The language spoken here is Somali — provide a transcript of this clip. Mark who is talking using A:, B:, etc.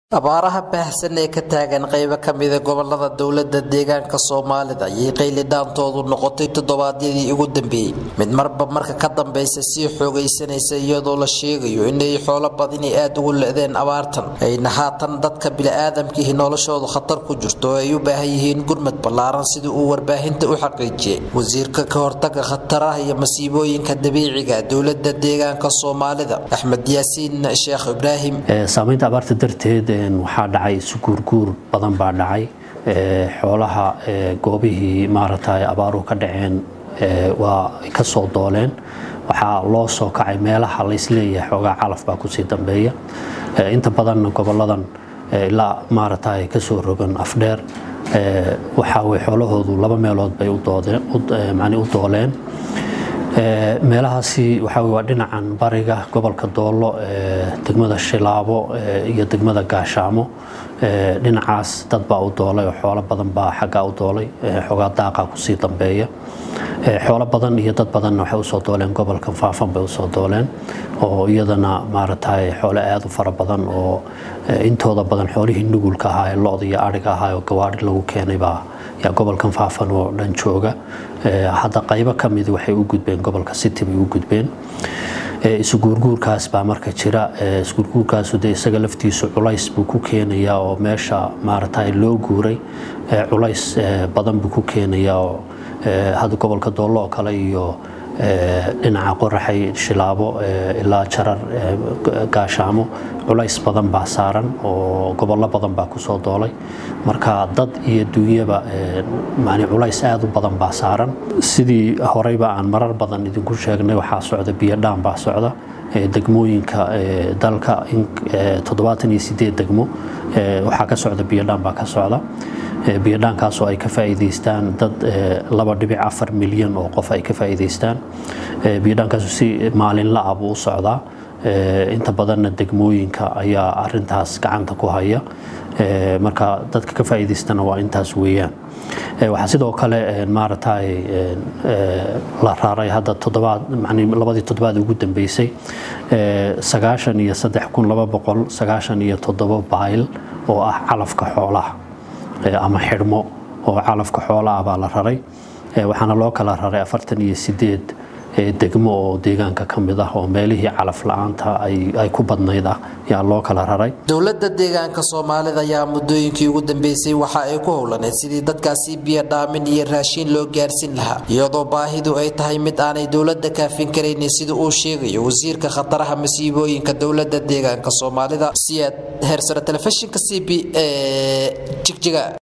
A: abaaraha baahsan ee ka taagan qaybo ka mida gobolada dowlada deegaanka soomaalida ayay qaylidaantoodu noqotay toddobaadyadii ugu dambeeyey mid marba marka ka dambeysa sii xoogaysanaysa iyadoo la sheegayo inay xoolo badini aada ugu le-deen abaartan ayna haatan dadka bili-aadamkiihi noloshoodu khatar ku jirto oo ay u baahan yihiin gurmad ballaaran sidii uu warbaahinta u xaqiijiyey wasiirka ka hortaga khataraha iyo masiibooyinka dabiiciga dowlada deegaanka soomaalida axmed yaasiin sheekh ibraahim
B: saamaynta abaarta darteed waxaa dhacay isuguurguur badan baa dhacay xoolaha goobihii maaragtay abaaruhu ka dhaceen waa ka soo dooleen waxaa loo soo kacay meelaha laysleeyahay xoogaa calaf baa kusii dambeeya inta badanna goboladan ilaa maaragtay kasoo rogan afdheer waxaa way xoolahoodu laba meelood bay u dooleen meelahaasi waxaa waa dhinacan bariga gobolka doolo degmada shilaabo iyo degmada gaashaamo dhinacaas dad baa u doolay oo xoolo badan baa xaggaa u doolay xoogaa daaqa kusii dambeeya xoolo badan iyo dad badanna waxay usoo dooleen gobolka faafan bay usoo dooleen oo iyadana maaragtay xoolo aada u fara badan oo intooda badan xoolihii nugulka ahaa ee lo-da iyo ariga ahaa oo gawaari lagu keenay baa yaa gobolkan faafan oo dhan jooga hadda qaybo ka mid waxay u gudbeen gobolka city bay u gudbeen isuguurguurkaas baa marka jira isuguurguurkaasu dee isaga laftiisu culays buu ku keenayaa oo meesha maaragtay loo guuray culays badan buu ku keenayaa oo hadda gobolka doollo oo kale iyo dhinaca qoraxay shilaabo ilaa jarar gaashaamo culays badan baa saaran oo gobollo badan baa kusoo doolay marka dad iyo duunyaba mani culays aada u badan baa saaran sidii horeyba aan marar badan idinku sheegnay waxaa socda biyodhaan baa socda degmooyinka dalka toddobaatan iyo sideed degmo waxaa ka socda biyodhaan baa ka socda biyodhaankaasoo ay ka faa'iidaystaan dad laba dhibic afar milyan oo qof ay ka faa'iidaystaan biyodhaankaasu si maalinla ah buu u socdaa inta badanna degmooyinka ayaa arintaas gacanta ku haya marka dadka ka faa'iidaystana waa intaas weeyaan waxaa sidoo kale maaragtay la raaray hadda toddobaad labadii toddobaad ugu dambeysay sagaashan iyo saddex kun laba boqol sagaashan iyo toddoba bayl oo ah calafka xoolaha ama xidhmo oo calafka xoolaah baa la raray waxaana loo kala raray afartan iyo sideed degmo oo deegaanka ka mid ah oo meelihii calaf la-aanta ay ku badnayd ah yaa loo kala raray
A: dowlada deegaanka soomaalida ayaa muddooyinkii ugu dambeysay waxa ay ku howlaneed sidii dadkaasi biyo dhaamin iyo raashiin loo gaarsiin lahaa iyadoo baahidu ay tahay mid aanay dowlada kaafin karaynin sida uu sheegayo wasiirka khataraha masiibooyinka dowlada deegaanka soomaalida siyaad heersare telefishinka c b e jigjiga